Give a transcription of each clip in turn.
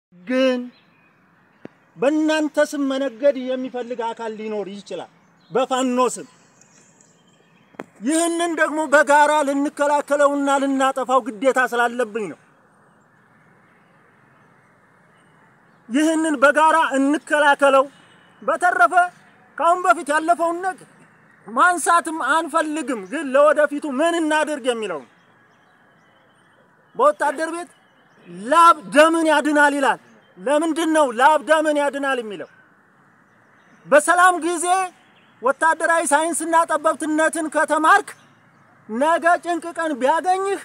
ግን በእናንተ ስም መነገድ የሚፈልግ አካል ሊኖር ይችላል፣ በፋኖ ስም። ይህንን ደግሞ በጋራ ልንከላከለውና ልናጠፋው ግዴታ ስላለብኝ ነው። ይህንን በጋራ እንከላከለው። በተረፈ ከአሁን በፊት ያለፈውን ነገር ማንሳትም አንፈልግም፣ ግን ለወደፊቱ ምን እናድርግ የሚለው ነው። በወታደር ቤት ላብ ደምን ያድናል ይላል። ለምንድን ነው ላብ ደምን ያድናል የሚለው? በሰላም ጊዜ ወታደራዊ ሳይንስና ጠበብትነትን ከተማርክ ነገ ጭንቅ ቀን ቢያገኝህ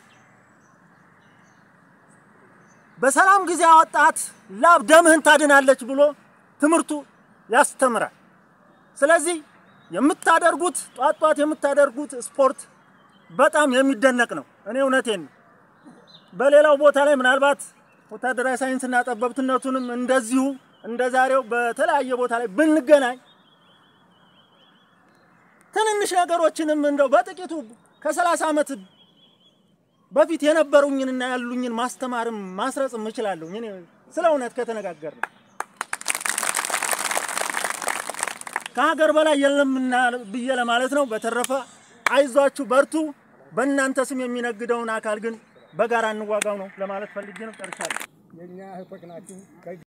በሰላም ጊዜ አወጣት ላብ ደምህን ታድናለች ብሎ ትምህርቱ ያስተምራል። ስለዚህ የምታደርጉት ጧት ጧት የምታደርጉት ስፖርት በጣም የሚደነቅ ነው። እኔ እውነቴን ነው። በሌላው ቦታ ላይ ምናልባት ወታደራዊ ሳይንስና ጠበብትነቱንም እንደዚሁ እንደ ዛሬው በተለያየ ቦታ ላይ ብንገናኝ ትንንሽ ነገሮችንም እንደው በጥቂቱ ከሰላሳ ዓመት በፊት የነበሩኝንና ያሉኝን ማስተማርም ማስረጽም እችላለሁ። እኔ ስለ እውነት ከተነጋገር ነው ከሀገር በላይ የለምና ብዬ ለማለት ነው። በተረፈ አይዟችሁ፣ በርቱ። በእናንተ ስም የሚነግደውን አካል ግን በጋራ እንዋጋው ነው ለማለት ፈልጌ ነው። ጨርሻለሁ። የእኛ እህቶች ናችሁ።